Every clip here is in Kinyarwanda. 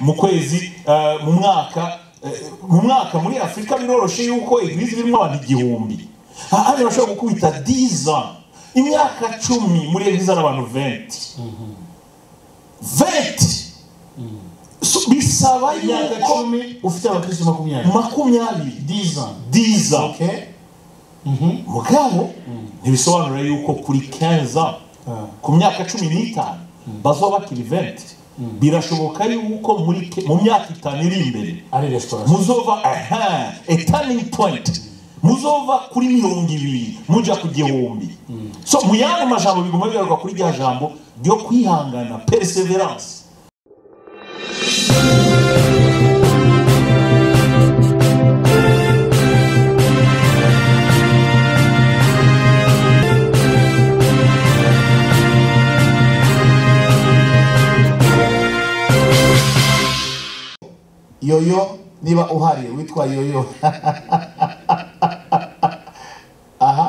mu kwezi mu mwaka mu mwaka muri afurika biroroshye yuko igwiza irimo abantu igihumbi ahandi bashobora gukubita diza imyaka cumi muri ebyiri n'abantu venti venti bisaba imyaka yuko icumi ufite abakirisitu makumyabiri makumyabiri diza diza oke mugabo ntibisobanura yuko kuri kenza ku myaka cumi n'itanu bazaba bakiri venti birashoboka yuko muri ke- mu myaka itanu iri imbere ari resitora muzova aha etaningi poyinti muzova kuri mirongo ibiri mujya ku gihumbi so mu yandi majambo biguma bigaruka kuri rya jambo ryo kwihangana periseveranse yoyo niba uhari witwa yoyo aha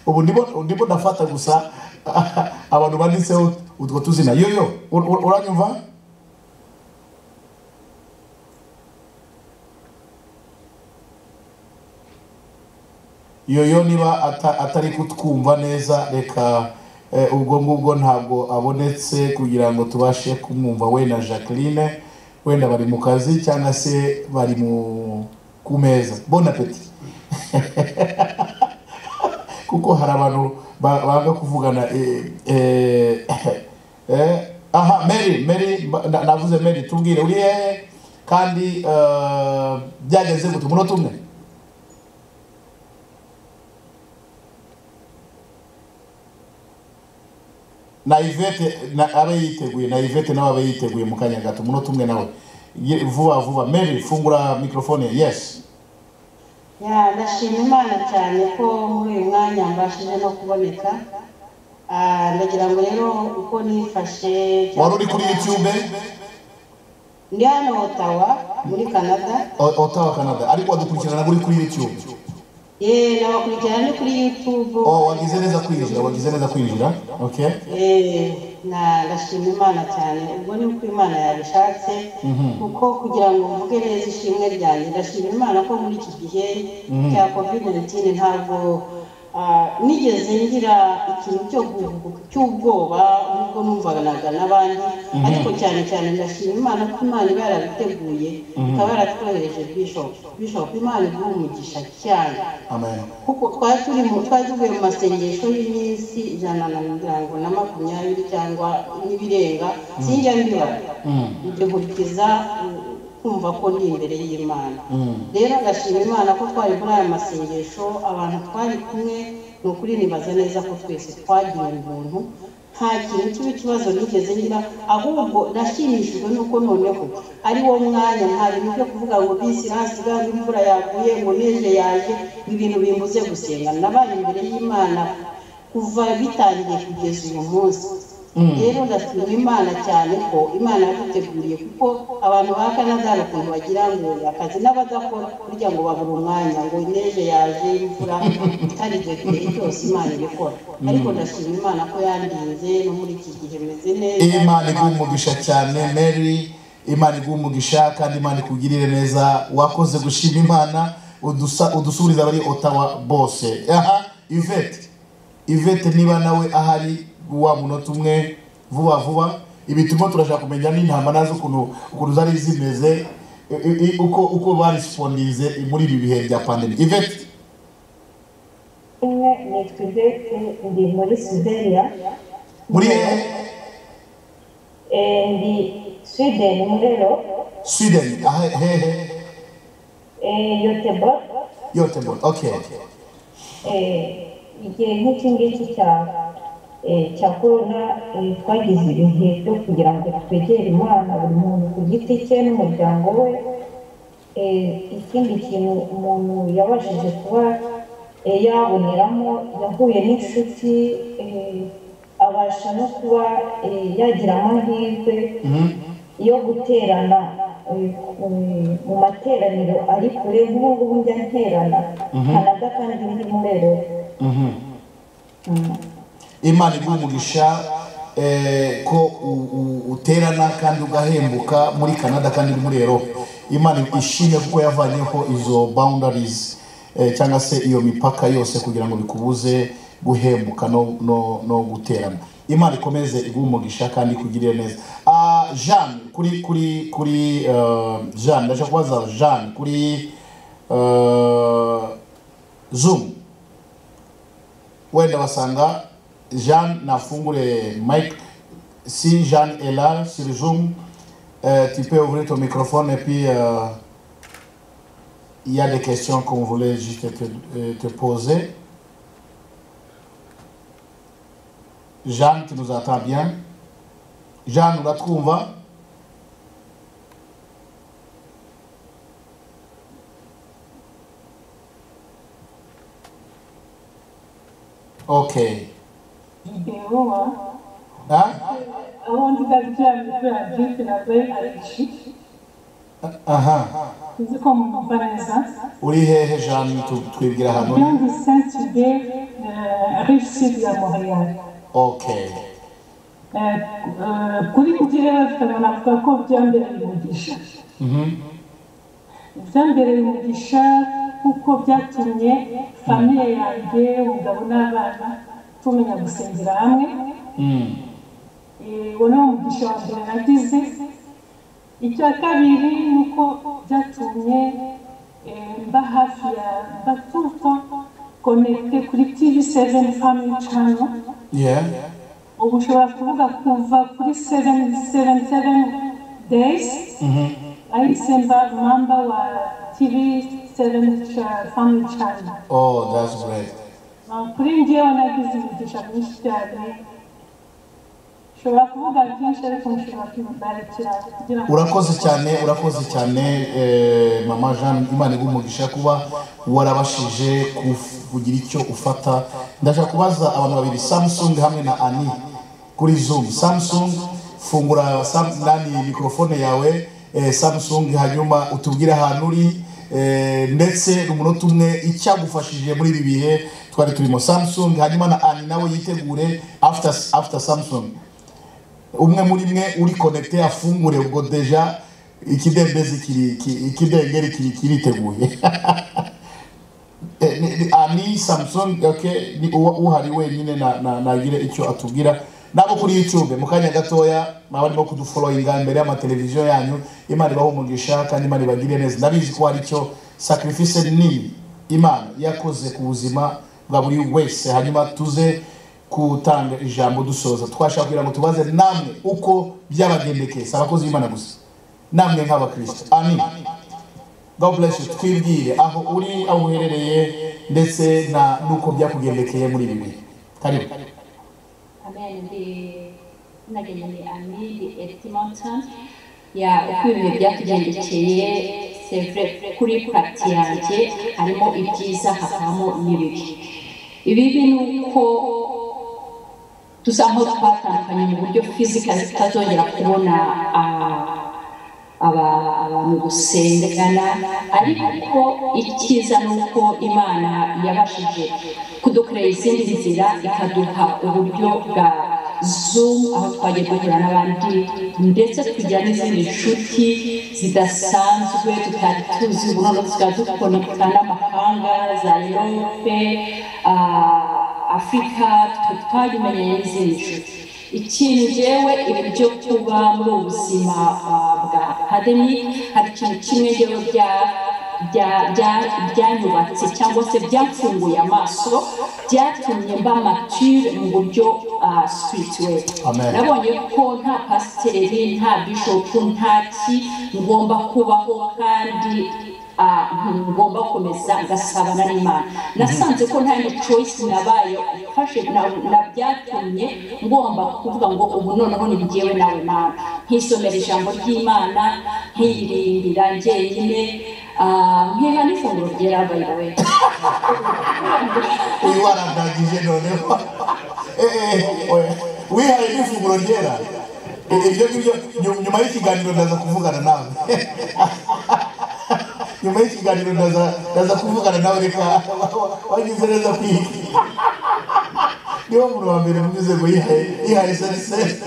ubu ndimo ndimo ndafata gusa abantu banditseho utwo tuzina yoyo ur- ur- uranyumva yoyo niba ata- atari kutwumva neza reka eh, ubwo ngubwo ntabwo abonetse kugira ngo tubashe kumwumva we na jacqueline wenda bari mu kazi cyangwa se bari mu ku meza bon appetit kuko hari abantu ba- banga kuvugana eh, eh, eh, aha mary mary mba- na- navuze mary tubwire uri hehe kandi eh, byageze gute umunota umwe na ivete na abe yiteguye na ivete nawe abe yiteguye mu kanya gato umunota umwe nawe Ye- vuba vuba mary fungura mikorofone yes Ya, ndashima imana cyane ko muri uyu mwanya mbashije no kuboneka Ah, ndagira ngo rero uko nifashe wari uri kuri youtube ndi hano otawa muri canada O- ottawa canada ariko wadukurikirana uri kuri youtube ye nabakurikirana ni kuri youtube oh wagize neza kwinjira wagize neza kwinjira okay Eh, na- ndashima imana cyane ubwo ni uko imana yabishatse kuko kugira ngo mvuge neza ishimwe ryanjye ndashima imana ko muri iki gihe cya covid 19 ntabwo ah, nigeze ngira ikintu cyo gu- cy'ubwoba nubwo numvanaga n'abandi ariko cyane cyane ndashima imana ko imana iba yarabiteguye ikaba yaratwohereje bishop bishop imana iguha umugisha cyane amen kuko twari turi mu twari tuvuye mu masengesho y'iminsi ijana na mirongo na makumyabiri cyangwa n'ibirenga sinjya mbibara ibyo nkurikiza mm, kumva ko ndi imbere y'imana rero ndashima imana ko twari muri aya masengesho abantu twari kumwe ni ukuri nibaza neza ko twese twagira ubuntu nta kintu kibi kibazo nigeze ngira ahubwo nashimishijwe nuko noneho ari wo mwanya nta bintu byo kuvuga ngo bisi hasiga ngo imvura yaguye ngo neje yaje ibintu bimbuze gusenga nabaye imbere y'imana kuva bitangiye kugeza uyu munsi rero ndashima imana cyane ko imana yaduteguriye kuko abantu ba kanada hari ukuntu bagira ngo akazi n'abadakora burya ngo babura umwanya ngo neje yaje imvura itari igihe kirekire cyose imana ibikora ariko ndashima imana ko yandinze no muri iki gihe meze neza imana iguha umugisha cyane mary imana iguha umugisha kandi imana ikugirire neza wakoze gushima imana udusa- udusubiriza abari otawa bose aha ivete ivete niba nawe ahari wa munota umwe vuba vuba ibi turimo turashaka kumenya n'intama nazo ukuntu ukuntu zari zimeze i- i- uko uko barisipondirize muri ibi bihe bya pandemi ivete imwe ni twibete ndi muri sudeniya muri hehe Eh, ndi sweden murero sweden aha hehe Eh, yotebor yotebon okay Eh, igihe nk'iki ngiki cya eh, cya korona eh, twagize ibihe byo kugira ngo twegere imana buri muntu ku giti cye n'umuryango we Eh, ikindi kintu umuntu yabashije kuba eh, yaboneramo yahuye n'inshuti eh, abasha no kuba eh, yagira amahirwe yo guterana eh, eh, mu materaniro ari kure nk'ubu ngubu njya nterana kanada kandi ndi murero imana iguha umugisha eh, ko u- u- uterana kandi ugahembuka muri canada kandi uri muri erope imana ishime kuko yavanyeho izo boundaries eh, cyangwa se iyo mipaka yose kugira ngo bikubuze guhembuka no, no, no guterana imana ikomeze iguha umugisha kandi ikugirire neza Ah, jean kuri kuri kuri eh, jean ndaje kubaza jean kuri eh, zoom wenda basanga jean nafungure mike si jean est là sur zoom euh, tu peux ouvrir ton microphone et puis euh, il y a des questions qu'on voulait juste te, euh, te poser jean tu nous entends bien jean nous la trouvons ok Ingeroa, hein? I want to tell Jam if you are drinking a very alishi. Aha. Nzi ko mumubaraza. uri hehe jean tu- twibwira Bien hano de Saint-Hubert, euh, réussite à Montréal. ok Euh, euh, kuri njye turabonaga ko byambere umugisha byambere umugisha kuko byatumye famiye yanjye umugabo n'abana tumenya gusengera hamwe Eh, uwo ni umugisha wa mbere nagize icya kabiri ni uko byatumye eh, mba hafi ya batufa konekite kuri tv seveni famili cano yeah ubu ushobora kuvuga kuva kuri seveni seveni seveni deyizi ahise mba mamba wa tivi seveni famili cano oh that's great kuri njyewe nagize imigisha myinshi cyane nshobora kuvuga byinshi ariko nshobora kwibarikira kugira ngo urakoze cyane urakoze cyane eh, mama jean imana iguha umugisha kuba warabashije kuf- kugira icyo ufata ndashaka kubaza abantu babiri samsung hamwe na ani kuri zoom samsung fungura sam- nani mikorofone yawe eh, samsung hanyuma utubwire ahantu uri eh, ndetse umunota umwe icyagufashije muri ibi bihe twari turimo samsung hanyuma na ani nawe yitegure after, after samsung umwe muri mwe uri konekite afungure ubwo deja ikidendezi kiri ki- ikidengeri kiri kiriteguye Eh, ni- ni- ah, ni samson okay, ni uwa- uhari wenyine na- na- nagire icyo atubwira nabo kuri youtube mu kanya gatoya mwaba barimo kuduforoyinga imbere y'amateleviziyo yanyu imana ibaha umugisha kandi imana ibagire neza ndabizi ko hari icyo sacrifice nini imana yakoze ku buzima bwa buri wese hanyuma tuze gutanga ijambo dusoza twashaka kugira ngo tubaze namwe uko byabagendekeye si abakozi b'imana gusa namwe nk'abakristo amin god bless you twibwire aho uri aho uherereye ndetse na nuko byakugendekeye muri ibi bihe karibu Amen. Ndi nagenda ni Ami di Eti Mountain. Ya uko ibintu byatugendekeye sevure kuri pati yanjye harimo ibyiza hakabamo n'ibibi. Ibibi ni uko dusa nkaho twatandukanye mu buryo fizikali tutazongera kubona ah, aba- abantu gusengana ariko icyiza ni uko imana yabashije kudukorera izindi nzira ikaduha uburyo bwa zoom aho twagiye duhura n'abandi ndetse tukagira n'izindi nshuti zidasanzwe tutari tuzi ubu noneho tukaba dukonekita n'amahanga za erope ah, afurika tukaba twabimenye n'izindi nshuti ikintu njyewe ibi byo kuba muri ubu buzima ah, bwa akademi hari ikintu kimwe njyewe bya bya- bya- byanyubatse cyangwa se byafunguye amaso byatumye mba mature mu buryo ah, spirituel Amen. nabonye ko nta pasiteri nta bishopu nta ki ngomba kubaho kandi ah, ngomba komeza ngasabana n'imana nasanze ko nta ni choice nabaye mfashe na- na byatumye ngomba kuvuga ngo ubu noneho ni njyewe nawe mana nkisomera ijambo ry'imana nkirindira njyenyine ah, nkiha n'ifunguro ryera by the way uyu warandagije noneho Eh, eh, oya. wihaye n'ifunguro ryera Eh, ibyo ngibyo nyu- nyuma y'ikiganiro ndaza kuvugana nawe nyuma y'ikiganiro ndaza ndaza kuvugana nawe reka wa- wa- wagize neza kwiga niwo muntu wa mbere mwize ngo yihaye yihaye sarisese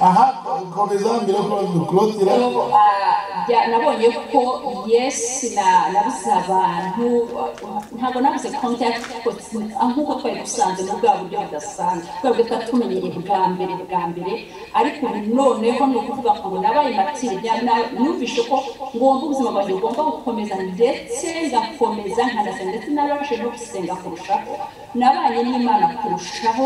aha komeza mbere ko dukurotira Ubu, ah, bya- nabonye ko yesi na nabuze abantu ah, ntabwo nabuze contact kuko sin- ah, nk'uko twari dusanzwe mu bwa buryo budasanzwe twebwe twari tumenyereye bwa mbere bwa mbere ariko ubu noneho ni ukuvuga ngo nabaye matirya numvishe ko ngomba ubuzima bwanjye bugomba gukomeza ndetse ngakomeza nkanasenga ndetse narabashije no gusenga kurushaho nabanye n'imana kurushaho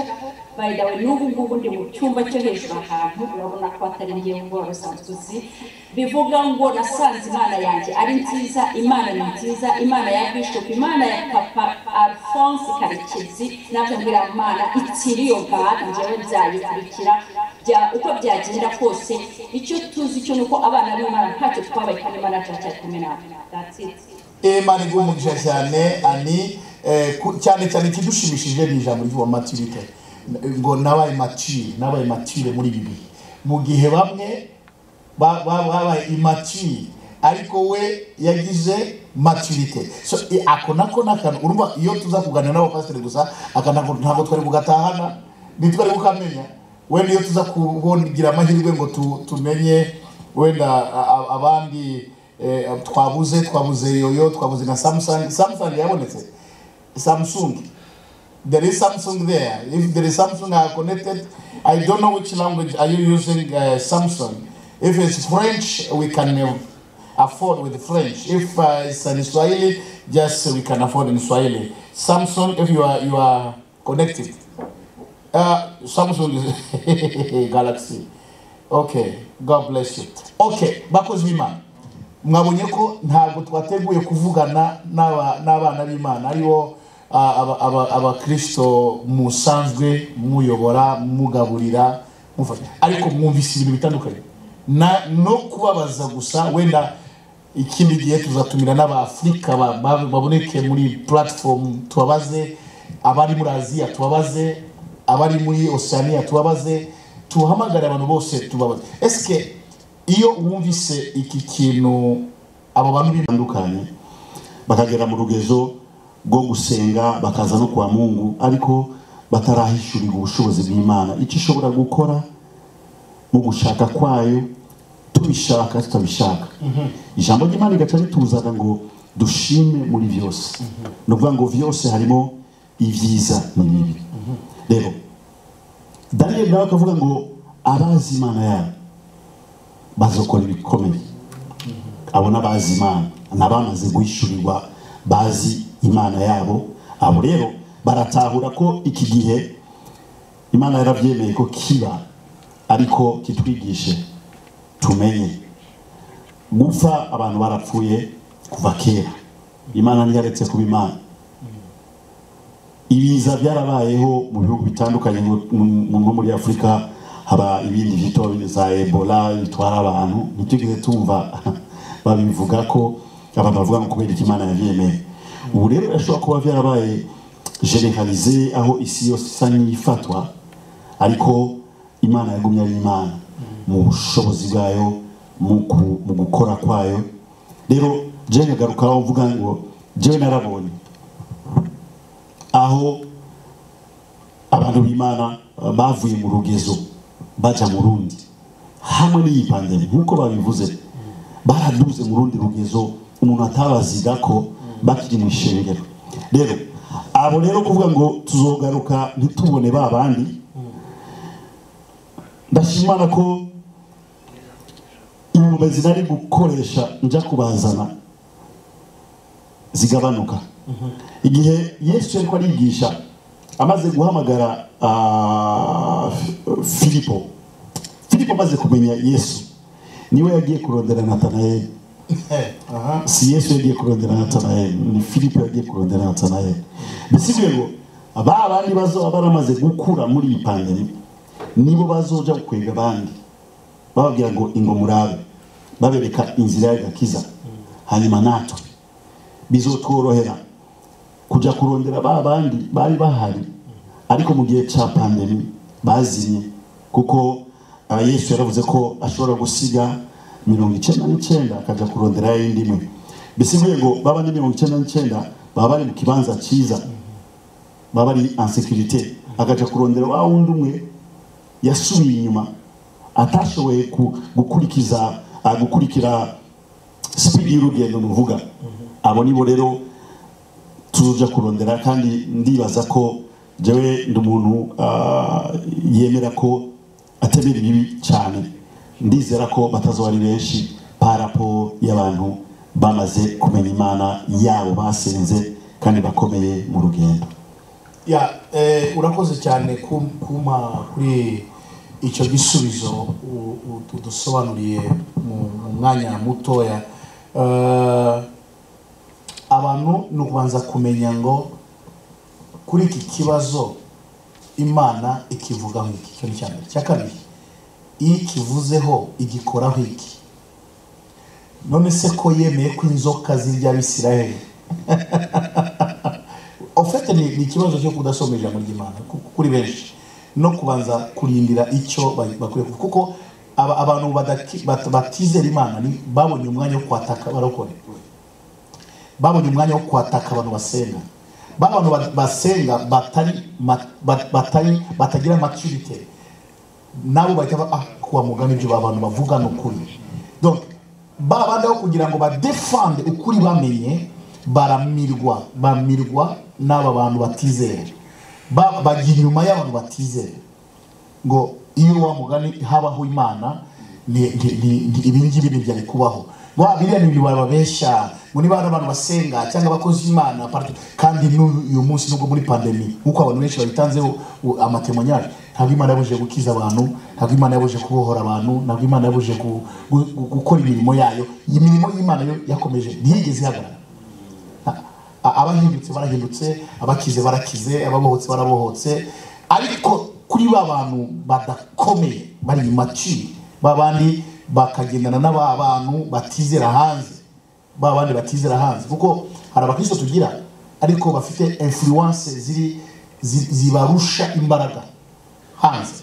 by the way n'ubu ngubu ndi mu cyumba cyo hejuru ahantu urabona ko atari ngewe ngora usanzwe uzi bivuga ngo nasanze imana yanjye ari nziza imana ni nziza imana ya bishop imana ya papa alphonse karekezi nabyo mbwira mana ikiriyo bwana njyewe byayikurikira bya- uko byagenda kose icyo tuzi cyo ni uko abana b'imana ntacyo twabaye kandi imana turacyari kumwe natwe That's it. imana iguha umugisha cyane ani eh, ku- cyane cyane ikidushimishije ni ijambo ry'uwa maturite ngo nabaye matire nabaye matire muri ibi bihe mu gihe bamwe ba- ba- babaye imatire ariko we yagize maturite so i- ako nako ni akantu urumva iyo tuza kuganira n'abapasiteri gusa aka nako ntabwo twari bugatahana ntitwari bukamenya wenda iyo tuza kubongira amahirwe ngo tu- tumenye wenda a- a- abandi eh, twabuze twabuze yoyo twabuze na samsung samsung yabonetse samsung there is samsung there if there is samsung i are connected i don't know which language are you using uh, samsung if it's french we can uh, afford with french if uh, it's in swahili just we can afford in swahili samsung if you are you are connected uh, Samsung is Galaxy. Okay, God bless you. Okay, bakozi b'Imana. Mwabonye ko ntabwo twateguye kuvugana n'aba- n'abana b'Imana aribo ah, aba- aba- abakristo musanzwe muyobora mugaburira mufasha ariko mwumvise ibintu bitandukanye Na- no kubabaza gusa wenda ikindi gihe tuzatumira n'abafurika ba- ba- baboneke muri platform tubabaze abari muri aziya tubabaze abari muri oceania tubabaze tuhamagare abantu bose tubabaze esike iyo wumvise iki kintu abo bantu bitandukanye bakagera mu rugezo rwo gusenga bakaza no kwa mungu ariko batarahishurirwa ubushobozi bw'imana icyo ishobora gukora mu gushaka kwayo tubishaka tutabishaka ijambo ry'imana rigaca rituzaga ngo dushime muri byose ni ukuvuga ngo byose harimo ibyiza n'ibibi rero daniyeli nawe akavuga ngo abazi imana yabo bazakora ibikomeye abo ni abazi imana ni abamaze guhishurirwa bazi imana yabo abo rero baratahura ko iki gihe imana yarabyemeye ko kiba ariko kitwigishe tumenye gupfa abantu barapfuye kuva kera imana ntiyaretse kuba imana ibiza byarabayeho mu bihugu bitandukanye mu- mu- nko muri afurika haba ibindi byitwa bino za ebola bitwara abantu ntitugeze tumva babivuga ko abantu bavuga ngo kubera ikimana yabyemeye ubu rero birashobora kuba byarabaye generalize aho isi yose isa n'ifatwa ariko imana yagumye ari imana mu bushobozi bwayo mu ku- mu gukora kwayo rero jewe nkagarukaho mvuga ngo jewe narabonye aho abantu b'imana eh, bavuye mu rugezo bajya mu rundi hamwe n'iyi pandemi nk'uko babivuze baraduze mu rundi rugezo umuntu atabaziga ko bakiri mu ishengero rero abo rero kuvuga ngo tuzogaruka ntitubone ba bandi ndashimana ko inkomezi nari gukoresha njya kubazana zigabanuka igihe yesu ariko arigisha amaze guhamagara ah, Fi- filipo filipo amaze kumenya yesu niwe yagiye kurondera natanayeli b'Imana si yesu yagiye kurondera natanayeli ni filipo yagiye kurondera natanayeli bisigaye ngo ba bandi bazoba baramaze gukura muri iyi pandemi nibo bazoja gukwega abandi bababwira ngo ingo murabe babereka inzira y'agakiza hanyuma natwe bizotworohera kujya kurondera ba bandi bari bahari ariko mu gihe cya pandemi bazinye kuko ah, yesu yaravuze ko ashobora gusiga mirongo icyenda n'icyenda akajya kurondera yindi imwe bisivuye ngo baba ni mirongo icyenda n'icyenda baba bari mu kibanza cyiza baba bari en sécurité akaja kurondera wa wundi umwe yasubiye inyuma atashoboye ku- gukurikiza ah, gukurikira sipidi y'urugendo nuvuga abo nibo rero tuzoja kurondera kandi ndibaza ko jewe ndi umuntu ah, yemera ko atemera ibibi cyane ndizera ko batazoba ari benshi parapo y'abantu bamaze kumenya imana yabo basenze kandi bakomeye mu rugendo ya eh, urakoze cyane kum- kumpa kuri icyo gisubizo u- u- udusobanuriye mu mu mwanya mutoya Eh, abantu ni ukubanza kumenya ngo kuri iki kibazo imana ikivuga nk'iki cyo ni icya mbere icya kabiri iyo ikivuzeho igikoraho iki none se ko yemeye ko inzoka zirya abisirayeli ofete ni ni ikibazo cyo kudasoma ijambo ry'imana ku- kuri benshi no kubanza kurindira icyo ba- bakwiye kuvuga kuko aba- abantu badaki- bat- batizera imana ni- babonye umwanya wo kwataka barokore babonye umwanya wo kwataka abantu basenga ba bantu ba- basenga batari ma- ba- batari batagira maturite nabo bahita ba- ah kuwa mugani ibyo ba bantu bavuga ni ukuri donc ba bandi aho kugira ngo badefande ukuri bamenye baramirwa bamirwa n'aba bantu batizera Ba- bajya inyuma y'abantu batizera ngo iyo wa mugani habaho imana ni- ni- ni- ni- ibi ngibi ntibyari kubaho wa biriya ni ibintu barababeshya ngo niba hari abantu basenga cyangwa abakozi b'imana parti- kandi n'uyu uyu munsi nubwo muri pandemi nk'uko abantu benshi babitanzeho u- amatemonyage ntabwo imana yabujije gukiza abantu ntabwo imana yabujije kubohora abantu ntabwo imana yabujije gu- gu- gu- gukora imirimo yayo iyi mirimo y'imana yo yakomeje ntiyigeze ihagarara A- abahindutse barahindutse abakize barakize ababohotse barabohotse ariko kuri ba bantu badakomeye bari imaciri ba bandi bakagendana n'aba bantu batizera hanze ba bandi batizera hanze kuko hari abakristo tugira ariko bafite influence ziri zi- zibarusha imbaraga hanze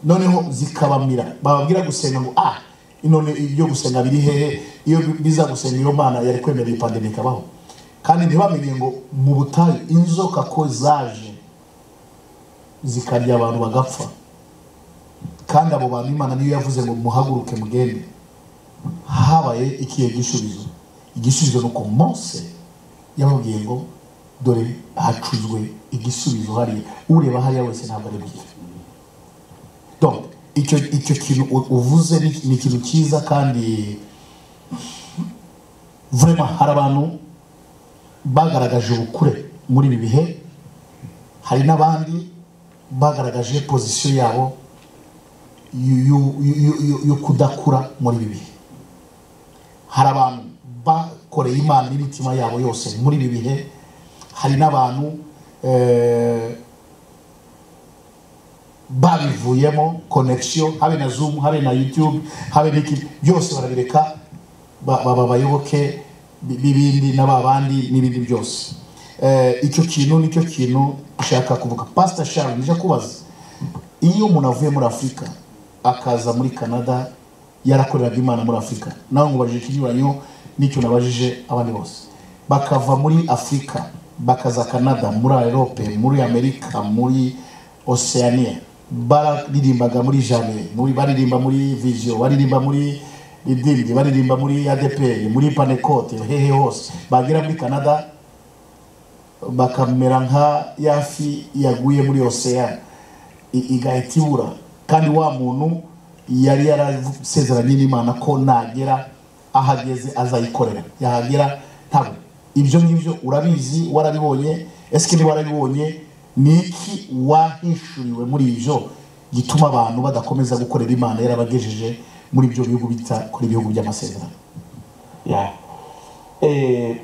noneho zikabamira bababwira gusenga ngo ah none ibyo gusenga biri hehe iyo biza gusenga iyo mana yari kwemera iyi pandemi ikabaho kandi ntibamenye ngo mu butayu inzoka ko zaje zikarya abantu bagapfa kandi abo bantu imana niyo yavuze ngo muhaguruke mugende habaye ikihe gisubizo igisubizo ni uko mose yababwiye ngo dore hacuzwe igisubizo hariya ureba hariya wese ntabwo ari bwiza donc icyo icyo kintu u- uvuze ni- ni ikintu cyiza kandi vraiment hari abantu bagaragaje ubukure muri ibi bihe hari n'abandi bagaragaje pozisiyo yabo y'u- y'u- y'u- y'u- yo kudakura muri ibi bihe hari abantu bakoreye imana n'imitima yabo yose muri ibi bihe hari n'abantu eh, babivuyemo connection habe na zoom habe na youtube habe n'iki byose barabireka ba- baba abayoboke bi- b'ibindi n'ababandi n'ibindi byose Eh, icyo kintu nicyo kintu ushaka kuvuga pastor sharon nija kubaza iyo umuntu avuye muri afurika akaza muri canada yarakoreraga imana muri afurika nawe mubajije ikinyuranyo n'icyo nabajije abandi bose bakava muri afurika bakaza canada muri erope muri amerika muri oceania baririmbaga muri jame muri baririmba muri vision baririmba muri ridimbi baririmba muri adeperi muri panekote hehe hose bagera muri canada bakamera nka ya fi yaguye muri ocean i- igahita ibura kandi wa muntu yari yarasezeranye n'imana ko nagera aho ageze azayikorera yahagera ntabwo ibyo ngibyo urabizi warabibonye ese niba warabibonye ni iki wahishuriwe muri ibyo gituma abantu badakomeza gukorera imana yarabagejeje muri ibyo bihugu bita kuri ibihugu by'amasezerano ya Eh,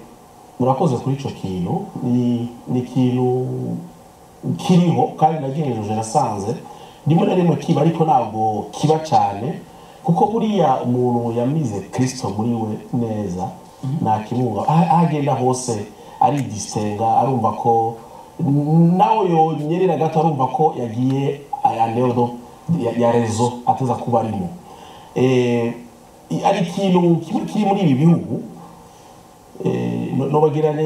murakoze kuri icyo kintu ni ni ikintu kiriho kandi nagejeje nasanze rimwe na rimwe kiba ariko ntabwo kiba cyane kuko buriya umuntu yamize kirisito muri we neza ntakimwuba aho aho agenda hose aridisenga arumva ko nawe yonyerera gato arumva ko yagiye ayandedo ya ya rezo ateza kuba arimo Eh, hari ikintu kimwe kiri muri ibi bihugu nobagira ngo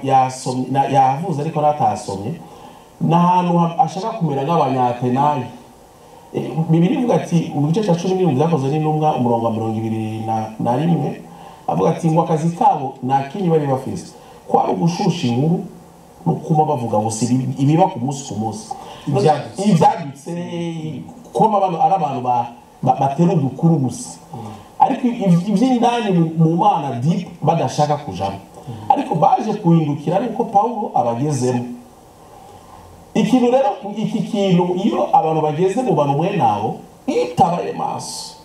yasomye yavuze ariko natasomye ni ahantu ha- ashaka kumera nk'abanyatenari bibiri ivuga ati mu gice cya cumi n'irindwi byakozwe n'intumwa umurongo wa mirongo ibiri na- na rimwe avuga ati ngo akazi kabo nta kindi bari bafise kwari ugushusha inkuru no kuba bavuga ngo si ibi- ibiba ku munsi ku munsi Ibyadutse. ibyadutse kuba abantu ari abantu ba- ba- batera udukuru gusa ariko iby- iby'indani mu- mu bana dipu badashaka kujamo ariko baje kuhindukira ariko pawulo abagezemo ikintu rero iki kintu iyo abantu bageze mu bantu mwe nabo itabaye maso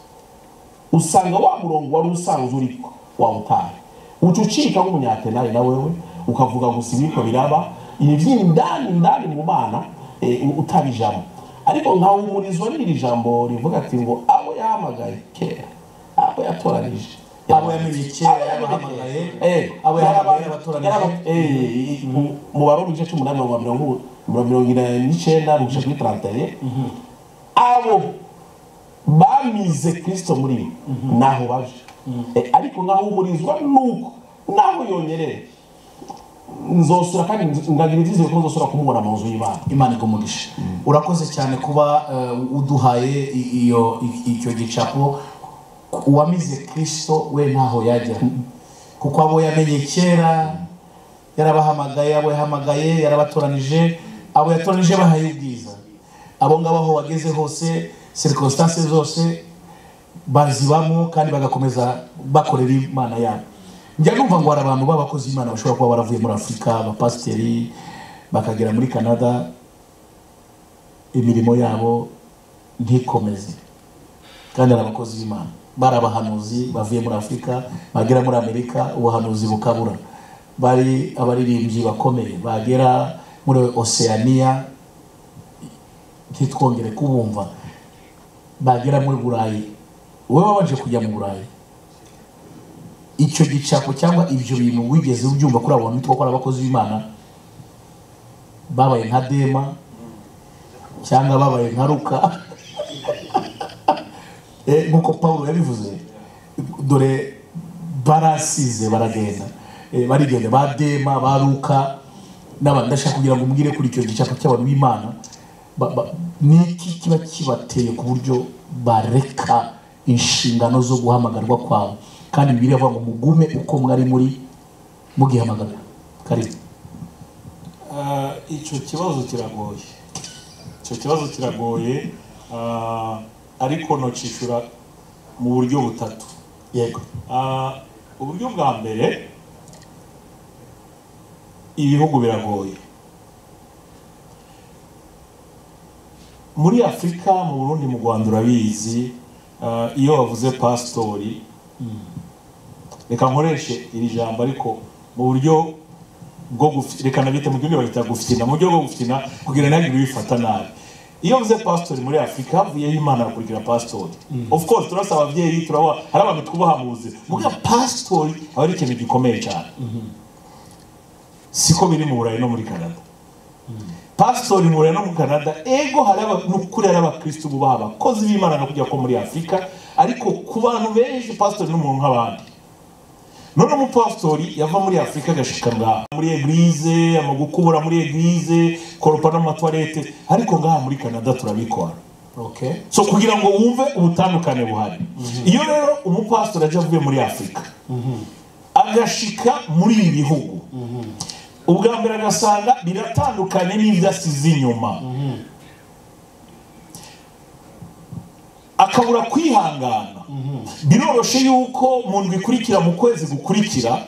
usanga wa murongo wari usanzwe uriko wawutaye ucucika nk'umunyatenari na wewe ukavuga gusa ibiko biraba iby'indani indani mu bana eh, u- utabijamo ariko nkahumurizwa n'iri jambo rivuga ati ngo abo yahamagaye kera abo yatoranije abo yamenye kera yabahamagaye Eh, abo yahamagaye yaraba- abatoranije eh, mu- mu baro mu gice cy'umunani mirongo mirongo mirongo irindwi n'icyenda mu gice kuri taranteye abo bamize kirisito muri bo ntaho baje Eh, ariko nkaho umurizwa nuko naho yonyerere nzosura kandi nz- ndagira ibyizere ko nzosura kumubona mu nzu y'imana imana igumugisha urakoze cyane kuba eh, uduhaye i- iyo i- icyo gicapo uwamize kirisito we ntaho yajya kuko abo yamenye kera yarabahamagaye abo yahamagaye yarabatoranije abo yatoranije bahaye ubwiza abo ngabo aho wageze hose serikositase zose bazibamo kandi bagakomeza bakorera imana yabo njya numva ngo hari abantu b'abakozi b'imana bashobora kuba baravuye muri afurika abapasiteri bakagera muri canada imirimo yabo ntikomeze kandi hari abakozi b'imana bari abahanuzi bavuye muri afurika bagera muri amerika ubuhanuzi bukabura bari abaririmbyi bakomeye bagera muri oceania ntitwongere kubumva bagera muri burayi wowe wabanje kujya mu burayi icyo gicapo cyangwa ibyo bintu wigeze ubyumva kuri abo bantu bitwa ko ari abakozi b'imana babaye nka dema cyangwa babaye nka ruka Eh, nk'uko paul yabivuze dore barasize baragenda Eh, barigenda ba dema ba ruka n'abantu ndashaka kugira ngo umbwire kuri icyo gicapo cy'abantu b'imana Ba- ba- ni iki kiba kibateye ku buryo bareka inshingano zo guhamagarwa kwabo kandi bibiri avuga ngo mugume uko mwari muri mugihamagara karibu Ah, icyo kibazo kiragoye icyo kibazo kiragoye ah, ariko nocishura mu buryo butatu yego Ah, uburyo bwa mbere ibihugu biragoye muri afurika mu burundi mu rwanda urabizi ah, iyo bavuze pasitori reka nkoreshe iri jambo ariko mu buryo bwo gufi- reka nabita mu gihugu bagita gufitina mu buryo bwo gufitina kugira ngo ntihagire ubifata nabi iyo mvuze pasitori muri afurika havuyeho imana bakurikira pasitori of course turasa ababyeyi turabaha hari abantu twubaha mu buzima muga pasitori aba ari ikintu gikomeye cyane siko biri mu burayi no muri canada pasitori mu burayi no muri canada ego hari aba- ni ukuri hari abakirisitu bubaha abakozi b'imana no kujya ko muri afurika ariko ku bantu benshi pasitori ni umuntu nk'abandi none umupasitori yava muri afurika agashika ngaha muri eglize amagukubura muri eglize koropa n'amatwarete ariko ngaha muri canada turabikora okay so kugira ngo wumve ubutandukane buhari iyo rero umupasitori aje avuye muri afurika agashika muri ibi bihugu ubwa mbere agasanga biratandukanye n'ibyo asize inyuma akabura kwihangana biroroshe yuko mu ndwi ikurikira mu kwezi gukurikira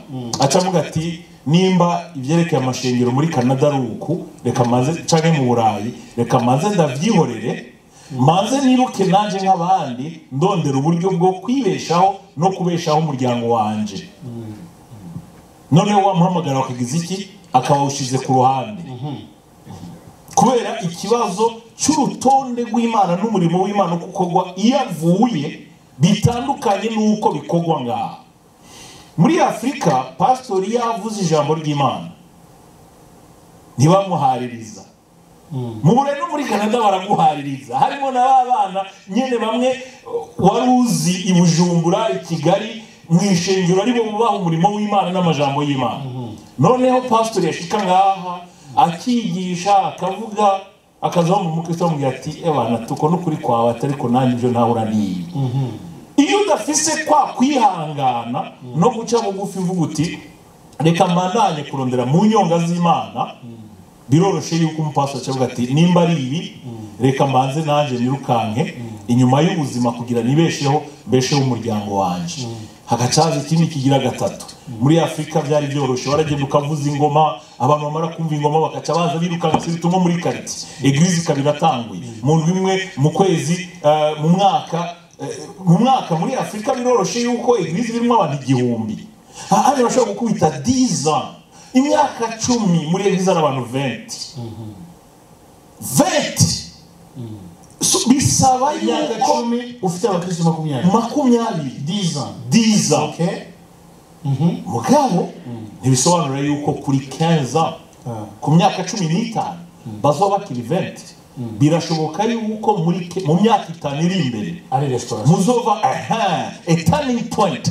aca avuga ati nimba ibyerekeye amashengero muri canada ari uku reka maze canke mu burayi reka maze ndabyihorere maze niruke nanjye nk'abandi ndondera uburyo bwo kwibeshaho no kubeshaho umuryango wanje noneho wamuhamagara bakagize iki akaba ushize ku ruhande kubera ikibazo cy'urutonde rw'imana n'umurimo w'imana uko ukorwa iyo avuye bitandukanye n'uko bikorwa ngaha muri afurika pasitori yavuze ijambo ry'imana ntibamuhaririza mu burayi no muri canada baramuhaririza harimo na ba bana nyine bamwe wari uzi i bujumbura i kigali mu ishengero aribo bubaha umurimo w'imana n'amajambo y'imana noneho pasitori yashika ngaha akigisha akavuga akazaho mu mukristo amubwira ati ebana tuko n'ukuri kwawe atari ko nanjye ibyo ntahura n'ibi iyo udafise kwa kwihangana no guca bugufi uvuga uti reka mbandanye kurondera mu nyonga z'imana biroroshye yuko umupasiteri acavuga ati nimba ari ibi reka mbanze nanjye nirukanke inyuma y'ubuzima kugira nibesheho mbesheho umuryango wanjye hagacaza ikindi kigira gatatu muri afurika byari byoroshye waragenda ukavuza ingoma abantu bamara kumva ingoma bagaca baza biruka bagasubita nko muri kariti egirizi ikaba iratanguye mu ndwi imwe mu kwezi eh, mu mwaka eh, mu mwaka muri afurika biroroshye yuko egirizi birimo abantu igihumbi hano bashobora gukubita diza imyaka cumi muri egirizi hari abantu venti venti So, bisaba imyaka yuko icumi ufite abakristo makumyabiri makumyabiri diza diza okay Mhm. mugabo ntibisobanura yuko kuri kenza ku myaka cumi n'itanu bazaba bakiri venti birashoboka yuko muri ke- mu myaka itanu iri imbere ari restaurant muzova aha turning point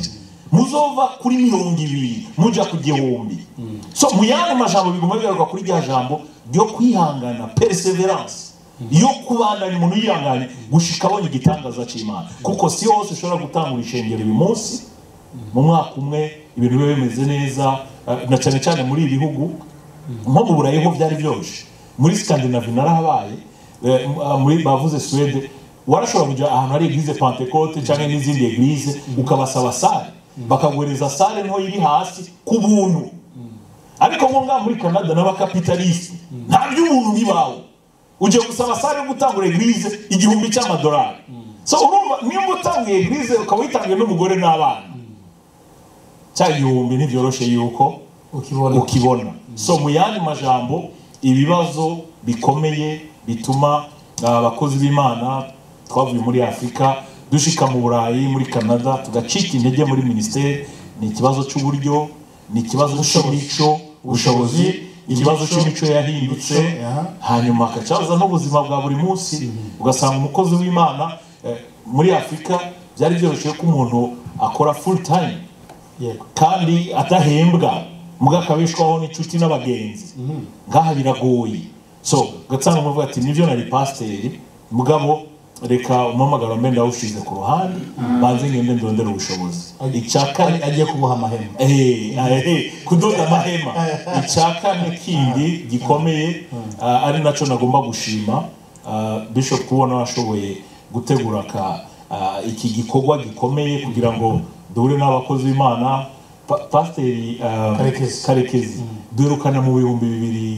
muzova kuri mirongo ibiri mujya ku gihumbi so mu yandi majambo biguma bigaruka kuri rya jambo ryo kwihangana perseverance yo kubandanya umuntu yihangane gushika abonye igitangaza cy'imana kuko si hose ushobora gutangura ishengero uyu munsi mu mwaka umwe ibintu biba bimeze neza eh, na cyane cyane muri ibi bihugu nko mu burayi ho byari byoroshye muri skandinavi narahabaye eh, m- ah, muri bavuze suwede warashobora kujya ahantu hari eglise pentecote cyangwa n'izindi eglise ukabasaba sale bakaguhereza sale nto iri hasi ku buntu ariko nko ngaha muri canada n'abakapitalisite nta by'ubuntu bibaho ugiye gusaba sale yo gutangura eglise igihumbi cy'amadolari so urumva nimba utangiye eglise ukaba uyitangiye n'umugore n'abana cya gihumbi ntibyoroshye yuko ukibona ukibona so mu yandi majambo ibibazo bikomeye bituma uh, abakozi b'imana twavuye muri afurika dushika mu burayi muri canada tugacika intege muri minisiteri ni ikibazo cy'uburyo ni ikibazo cy'imico ubushobozi ikibazo cy'imico yahindutse aha. hanyuma agacaza n'ubuzima bwa buri munsi ugasanga umukozi w'imana eh, muri afurika byari byoroshye ko umuntu akora full time yego kandi adahembwa mbwa akabishwaho n'inshuti n'abagenzi ngaha biragoye so ugasanga umuntu avuga ati nibyo nari pasiteri mugabo reka umuhamagaro mbe ndawushyize ku ruhande banze ngende ndondere ubushobozi icya kane Ari- agiye kuboha amahema Eh, eh, eh, kudoda amahema icya kane kindi gikomeye ah, ari nacyo nagomba gushima ah, bishop kubona washoboye gutegura ka ah, iki gikorwa gikomeye kugira ngo duhure n'abakozi b'imana Pa- pasiteri ah, Karekezi. karekezi duherukana mu bihumbi bibiri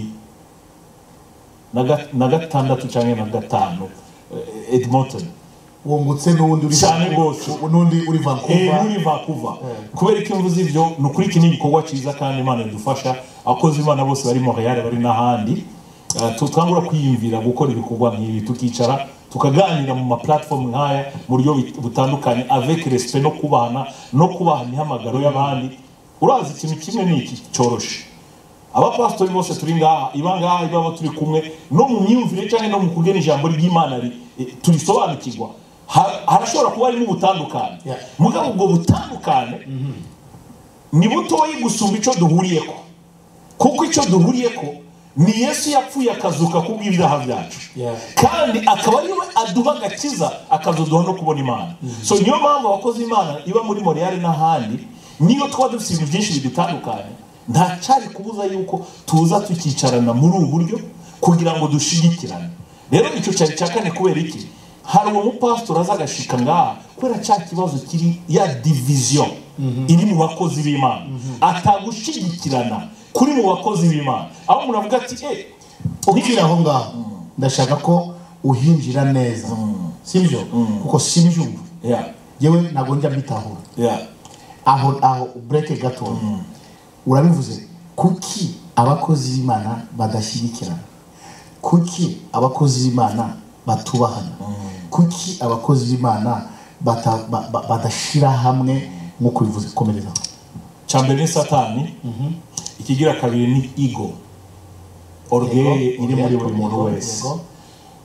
na ga- na gatandatu cyangwa na gatanu eh, edmonton wungutse n'undi uri Cyane rwose. n'undi uri Eh, vancouver muri vancouver kubera ko imvu z'ibyo ni ukuri iki ni igikorwa cyiza kandi imana idufasha abakozi b'imana bose bari montreal bari n'ahandi Eh, tu- twangura kwiyumvira gukora ibikorwa nk'ibi tukicara tukaganira mu maplatifomu nk'aya mu buryo bit- butandukanye avec respect no kubahana no kubaha imihamagaro y'abandi urazi ikintu kimwe ni iki cyoroshe abapasitori bose turi ngaha iba ngaha ibaba turi kumwe no mu myumvire cyangwa no mu kugena ijambo ry'imana ri- eh, turisobanukirwa Ha- harashobora kuba harimo ubutandukane Yeah. mugabo ubwo butandukane ni butoyi gusumba icyo duhuriye ko kuko icyo duhuriye ko ni yesu yapfuye akazuka kubw'ibyaha byacu Yeah. kandi akaba ariwe aduha agakiza akazoduha no kubona imana so niyo mpamvu abakozi b'imana iba muri moriyari n'ahandi niyo tuba dufite ibintu byinshi bidutandukanye nta cyari kubuza yuko tuza tukicarana muri ubu buryo kugira ngo dushigikirane rero icyo cyari cya kane kubera iki hari uwo mupasitori aza agashika ngaha kubera cya kibazo kiri ya diviziyo iri mu bakozi b'imana atagushigikirana kuri mu bakozi b'imana aho umuntu avuga ati eh ukiri aho ngaho ndashaka ko uhinjira neza sibyo kuko simbyumva yeah yewe ntabwo njya mbitahura yeah aho aho bureke gatoya urabivuze kuki abakozi b'imana badashyigikirana kuki abakozi b'imana batubahana kuki abakozi b'imana bata- ba- ba- badashyira hamwe nk'uko bivuze komereza cya mbere ni satani ikigira kabiri ni igo orugeye iri muri buri muntu wese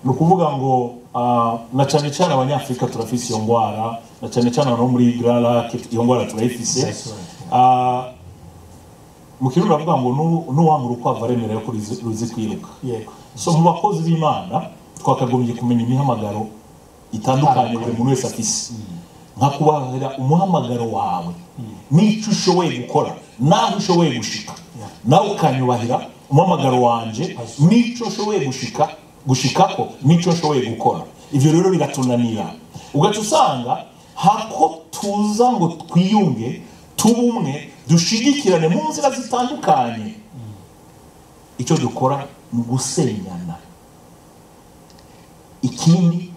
ni ukuvuga ngo ah, na cyane cyane abanyafurika turafise iyo ndwara na cyane cyane abantu bo muri gararake iyo ndwara turayifise That's right. Ah, mu kirundi baravuga ngo n'u- n'uwanga urukwavu aremera ko ruzi ruzi kwiruka yego so mu bakozi b'imana twakagombye kumenya imihamagaro itandukanye buri muntu wese afise nka kubahera umuhamagaro wawe n'icyo ushoboye gukora n'aho ushoboye gushika nawe ukanyubahira umuhamagaro wanjye n'icyo ushoboye gushika gushikako n'icyo ushoboye gukora ibyo rero biratunanira ugaca usanga hako tuza ngo twiyunge tube umwe dushigikirane mu nzira zitandukanye icyo dukora ni ugusenyana ikindi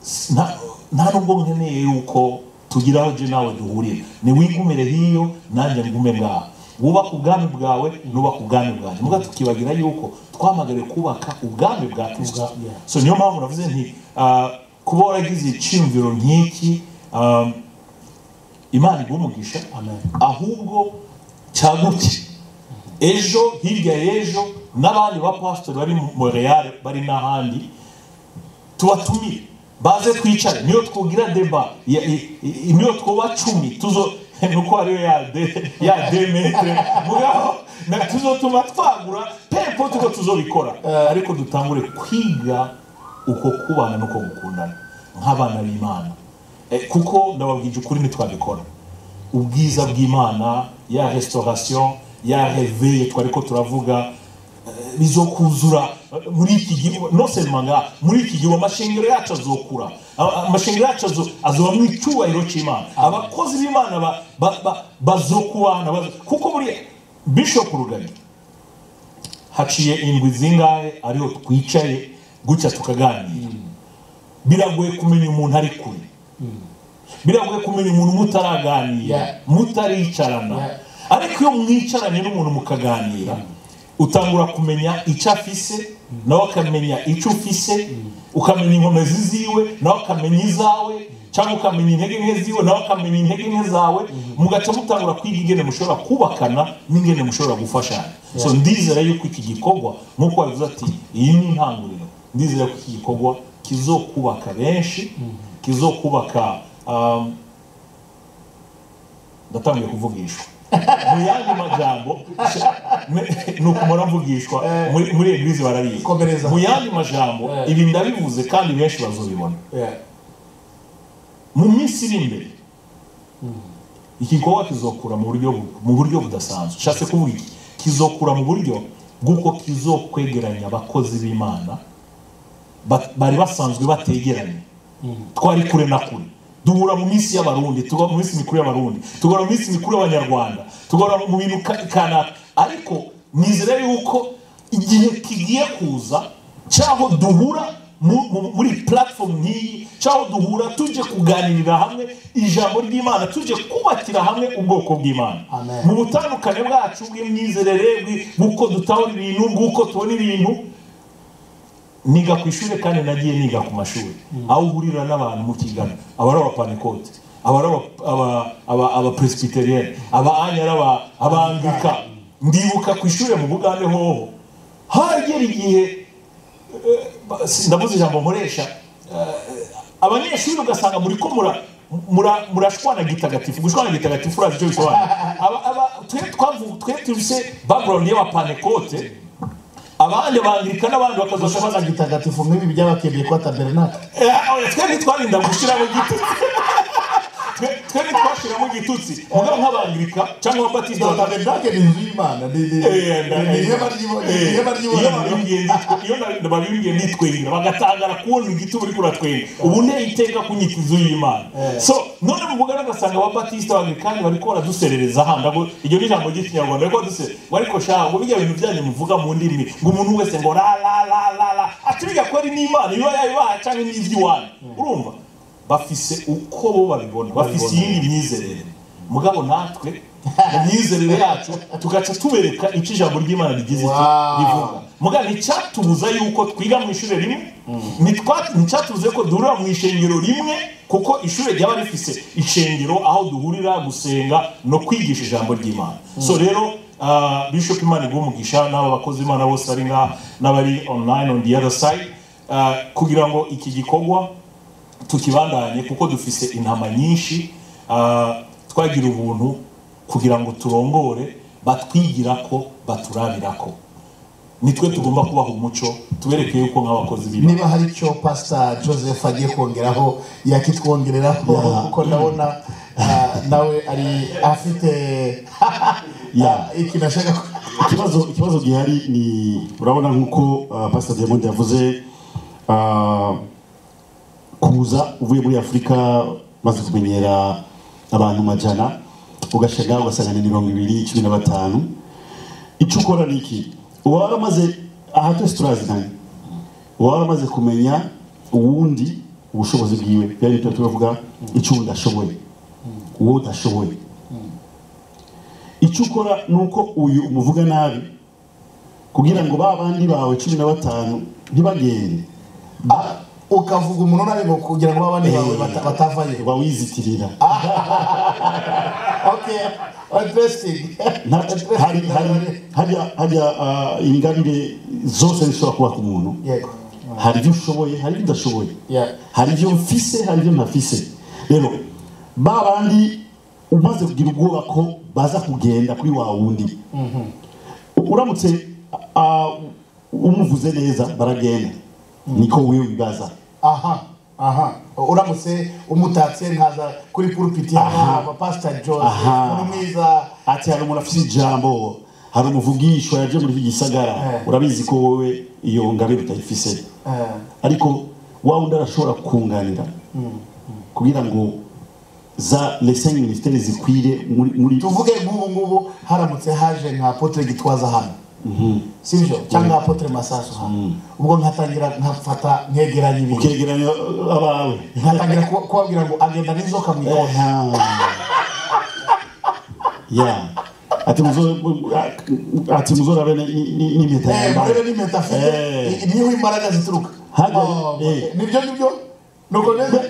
s- nta- nta nubwo nkeneye yuko tugira aho je nawe duhurira ni wigumire hiyo nanjye ngume ngaha wubaka ubwami bwawe nubaka ubwami bwanjye muga tukibagira yuko twamagariwe kubaka ubwami bwa kristo Ubwa- yeah. so niyo mpamvu navuze nti ah, kuba waragize icyumviro nk'iki ah, imana iguha umugisha Amen. ahubwo cyaguke ejo hirya y'ejo n'abandi bapasitori bari mu montreal bari n'ahandi tubatumire baze twicare niyo twugira deba ya- i- i- niyo twuba cumi tuzo nuko hariyo ya de ya demetre mugabo na tuzotuma twagura pepo tuko tuzobikora ariko dutangure kwiga uko kubana n'uko gukundana nk'abana b'imana Eh, kuko ndababwije ukuri ntitwabikora ubwiza bw'imana ya restaurasiyo ya reveye twari ko turavuga eh, bizokuzura eh, muri iki gihe no seulement nga muri iki gihe amashengero yacu azokura A- a- amashengero yacu azo- azoba mu icyubahiro cy'imana abakozi b'imana ba- ba- ba- bazokubana bazo- kuko buriya bishop rugari haciye indwi zingahe ariho twicaye gutya tukaganira biragoye kumenya umuntu ari kure biragoye kumenya umuntu mutaraganira Yeah. mutaricarana ariko iyo mwicaranye n'umuntu mukaganira utangura kumenya icyo afise nawe akamenya icyo ufise ukamenya inkomezi ziwe nawe akamenya izawe cyangwa ukamenya intege nke ziwe nawe akamenya intege nke zawe mugaca mutangura kwiga ingene mushobora kubakana n'ingene mushobora gufashanya so ndizera yuko iki gikorwa nk'uko wabivuze ati iyi ni intangiriro ndizera ko iki gikorwa kizokubaka benshi kizokubaka um, ndatangiye kuvugishwa mu yandi majambo ne- ni ukumara mvugishwa muri- muri egirizi Komereza. barabizi mu yandi majambo Eh. ibi ndabivuze kandi benshi bazobibona Yeah. mu minsi iri imbere iki gikorwa kizokura mu buryo bu- mu buryo budasanzwe nshatse kuvuga iki kizokura mu buryo bw'uko kizokwegeranya abakozi b'imana ba- bari basanzwe bategeranye twari kure na kure duhura mu minsi y'abarundi tugahura mu minsi mikuru y'abarundi tugahura mu minsi mikuru y'abanyarwanda tugahura mu bintu ka- kanaka ariko nizere yuko igihe kigiye kuza cyaho duhura mu- mu- muri platform nk'iyi cyaho duhura tujye kuganirira hamwe ijambo ry'imana tujye kubakira hamwe ubwoko bw'imana Amen. mu butandukane bwacu bw'imyizerere bw'i- bw'uko dutahura ibintu bw'uko tubona ibintu niga ku ishuri kandi nagiye niga ku mashuri aho uhurira n'abantu mukigana aba ari abapanikote aba ari aba- aba- aba- abapresbyterienne aba anyara aba- abangika ndibuka ku ishuri mu bugande hoho hagera igihe eh, ba- si- ndabuze ijambo nkoresha eh, abanyeshuri ugasanga muri ko mura mura- murashwana gitagatifu gushwana gitagatifu urazi icyo bisobanura Aba- aba- twe twavu- twe tufise background y'abapanekote abandi abangirika n'abandi bakazasha Gushobora bazagita gitagatifu nk'ibi byabakeneye kwa tabernakle twebwe twarinda gushyiramo igitutsi Twe- twebwe twashyiramo igitutsi mugabo nk'abangirika cyangwa ababatista Izo batandukanye tabernakle ni inzu y'imana ni ni- ni ihema ry'ibonaniro. Ni ihema ry'ibonaniro. babibwiye nitwengira bagatangara kubona igiti uri kuratwenga ubu ne iteka kunyita inzu y'imana Eh. so none mu mugari ugasanga ababatisita bangirikani bariko baraduserereza handi ahubwo iryo ni ijambo ry'ikinyarwanda ariko duse ariko sha ngo bijya bintu byanyu muvuga mu ndimi ngo umuntu wese ngo la la la la la ati bijya ko ari n'imana iba yayibaha cyangwa n'iby'iwanyu urumva bafise uko bo babibona bafise iyindi myizerere mugabo natwe mu myizerere yacu tugaca tubereka icyo ijambo ry'imana rigize icyo Wow. rivuga muga nticyatubuza yuko twiga mu ishuri rimwe Ntitwa- nticyatubuza ko duhurira mu ishengero rimwe kuko ishuri ryaba rifise ishengero aho duhurira gusenga no kwigisha ijambo ry'imana so rero ah, bishop imana iguha umugisha n'aba bakozi imana bose ari ngaha n'abari online on the other side ah, kugira ngo iki gikorwa tukibandanye kuko dufise intama nyinshi ah, twagira ubuntu kugira ngo turongore batwigira ko baturabira ko nitwe tugomba kubaha umuco tubereke yuko nk'abakozi b'imana niba hari icyo pasita joseph agiye kongeraho yakitwongereraho Yeah. kuko ndabona ah, nawe ari afite Yeah. ikintu ashaka ku- ikibazo ikibazo gihari ni urabona nk'uko uh, pastor diamond yavuze ah, kuza uvuye muri afurika maze kumenyera abantu majana ugashaga ugasanga ni mirongo ibiri cumi na batanu icyo ukora ni iki uba waramaze aha twese turaziranye uba waramaze kumenya uwundi ubushobozi bwiwe byari tuba turavuga icyo uwundi ashoboye uwo udashoboye icyo ukora ni uko uyu umuvuga nabi kugira ngo ba bandi bawe cumi na batanu ntibagende ukavuga umuntu nabi ngo kugira ngo abandi bawe bata- batavayo bawizitirira okay interesting Nta- hari- hari- hajya- hajya ah, ingabire zose zishobora kuba ku muntu yego hari ibyo ushoboye hari ibyo udashoboye Yeah. hari ibyo mfise hari ibyo ntafise rero ba bandi umaze kugira ubwoba ko baza kugenda kuri wa wundi uramutse ah, umuvuze neza baragenda niko wewe wibaza aha aha uramutse umutatse nkaza kuri pulpiti Aha. hano pasita jose Aha. umuntu mwiza ati hari umuntu afite ijambo hari umuvugishwa yaje muri iki gisagara Eh. urabizi ko wowe iyo ngabire utayifise Eh, ariko wa wundi arashobora kukunganira kugira ngo za lesengi minisiteri zikwire muri muri tuvuge nk'ubu ngubu haramutse haje nka apotre gitwaza hano si byo cyangwa apotre masasu hano ubwo nkatangira nkafata nkegeranya ibintu ukegeranya abawe nkatangira kuba- kubabwira ngo agenda n'inzoka mu ikona ya ati muzo ati muzorabe n'impeta Eh, yambaye murebe n'impeta afite Eh. i- niho imbaraga zituruka Hajya- Oh, eh. nibyo nibyo ni uko bimeze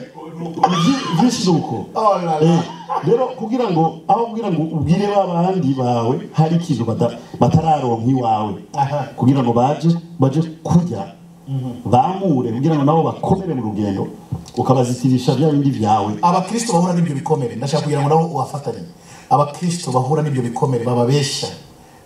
Vyi- vyinshi ni uko Oh la la. Eh, rero kugira ngo aho kugira ngo ubwire babandi bawe hari ikintu bata- batararonka iwawe Aha. kugira ngo baje baje kurya bamure kugira ngo nabo bakomere mu rugendo ukabazitirisha bya bindi byawe abakristo bahura n'ibyo bikomere ndashaka kugira ngo nabo ubafatanye abakristo bahura n'ibyo bikomere bababeshya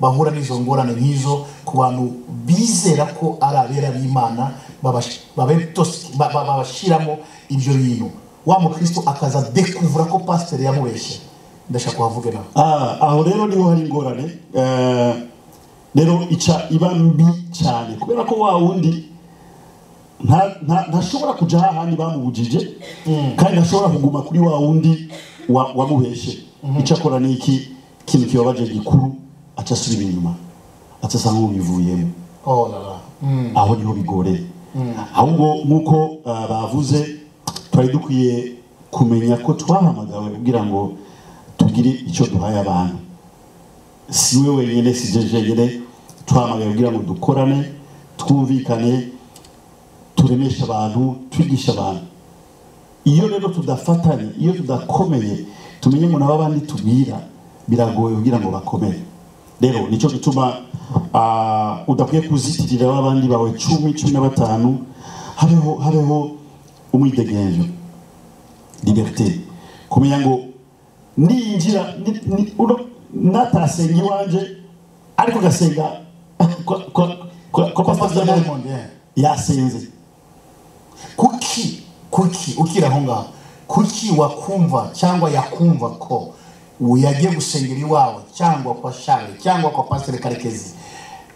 bahura n'izo ngorane nk'izo ku bantu bizera ko ari abera b'imana babash- babe- tos- ba- ba- babashiramo ibyo bintu wa mukristo akaza dekuvura ko pasiteri yamubeshye ndashaka kuhavuge nawe Ah, aho rero niho hari ingorane Eh, rero ica iba mbi cyane kubera ko wa wundi nta- nta- ntashobora kuja hahandi bamubujije kandi ntashobora kuguma kuri wa wundi wa- wamubeshe icyo akora ni iki ikintu kibabaje gikuru aca asubira inyuma aca asa nk'ubivuyemo Oh la la. Mm. aho niho bigoreye ahubwo nk'uko ah, bavuze twari dukwiye kumenya ko twahamagawe kugira ngo tugire icyo duhaye abantu si we wenyine si je jenyine twahamagawe kugira ngo dukorane twumvikane turemeshe abantu twigishe abantu iyo rero tudafatanye iyo tudakomeye tumenye ngo nabo abandi tubwira biragoye kugira ngo bakomere rero nicyo gituma ah, udakwiye kuzitirira abandi bawe cumi cumi na batanu habeho habeho umwidegenzo liberite kumenya ngo ninjira ni- ni- uno- natasenga iwanje ariko gasenga kwa kwa kwa kwa Pastor Pastor Diamond Diamond, yeah. yasenze kuki kuki ukiri aho ngaho kuki wakumva cyangwa yakumva ko yagiye gusengera iwawe cyangwa kwa share cyangwa kwa pasiteri karekezi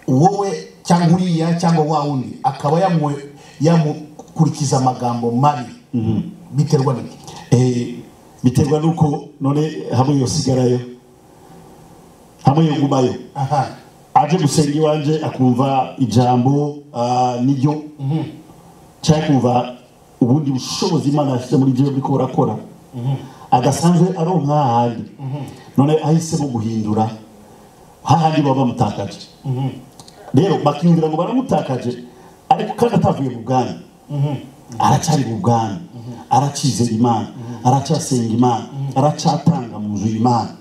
wowe cyangwa uriya cyangwa wa wundi akaba yamu- yamukurikiza amagambo mabi biterwa n'iki Eh, biterwa nuko none hamwe yosigarayo hamwe yogumayo aha aje gusenga iwanje akumva ijambo ah, niryo cyangwa akumva ubundi bushobozi imana yashyize muri ibyo buriko burakora adasanzwe aronka hahandi none ahisemo guhindura hahandi baba bamutakaje rero bakiyumvira ngo baramutakaje ariko kandi atavuye mu bwami aracyari mu bwami aracize imana aracyasenga imana aracyatanga mu nzu y'imana